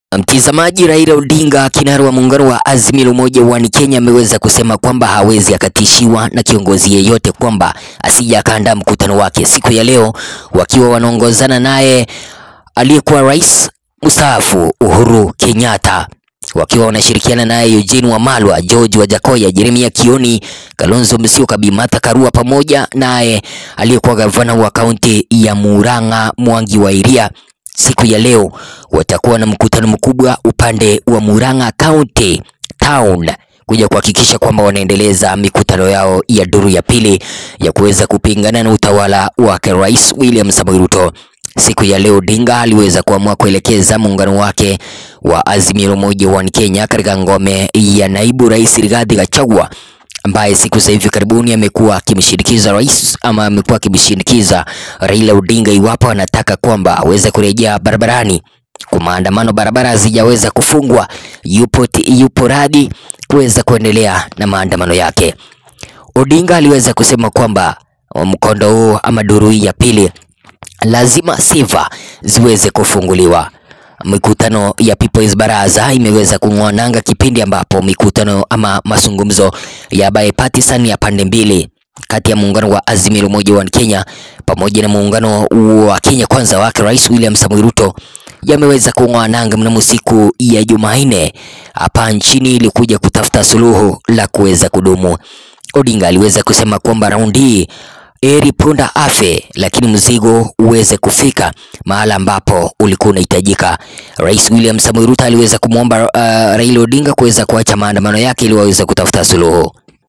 Mtizamaji, Raila Odinga, kinara wa muungano wa Azimio la Umoja One Kenya, ameweza kusema kwamba hawezi akatishiwa na kiongozi yeyote kwamba asije akaandaa mkutano wake siku ya leo, wakiwa wanaongozana naye aliyekuwa rais mstaafu Uhuru Kenyatta, wakiwa wanashirikiana naye Eugene Wamalwa, George Wajakoya, Jeremia Kioni, Kalonzo Musyoka, Bi Martha Karua pamoja naye aliyekuwa gavana wa kaunti ya Murang'a Mwangi wa Iria siku ya leo watakuwa na mkutano mkubwa upande wa Murang'a County Town kuja kuhakikisha kwamba wanaendeleza mikutano yao ya duru ya pili ya kuweza kupingana na utawala wake Rais William Samoei Ruto. Siku ya leo Odinga aliweza kuamua kuelekeza muungano wake wa Azimio la Umoja One Kenya katika ngome ya naibu rais Rigathi Gachagua ambaye siku za hivi karibuni amekuwa akimshinikiza rais ama amekuwa akimshinikiza Raila Odinga iwapo anataka kwamba aweze kurejea barabarani kwa maandamano, barabara hazijaweza kufungwa, yupo, yupo radi kuweza kuendelea na maandamano yake. Odinga aliweza kusema kwamba mkondo huu ama duru hii ya pili lazima sifa ziweze kufunguliwa. Mikutano ya People's Baraza imeweza kung'oa nanga kipindi ambapo mikutano ama mazungumzo ya bipartisan ya pande mbili kati ya muungano wa Azimio la Umoja One Kenya pamoja na muungano wa Kenya Kwanza wake Rais William Samoei Ruto yameweza kung'oa nanga mnamo siku ya Jumanne hapa nchini ili kuja kutafuta suluhu la kuweza kudumu. Odinga aliweza kusema kwamba raundi hii eri punda afe, lakini mzigo uweze kufika mahala ambapo ulikuwa unahitajika. Rais William Samoei Ruto aliweza kumwomba uh, Raila Odinga kuweza kuacha maandamano yake ili waweze kutafuta suluhu.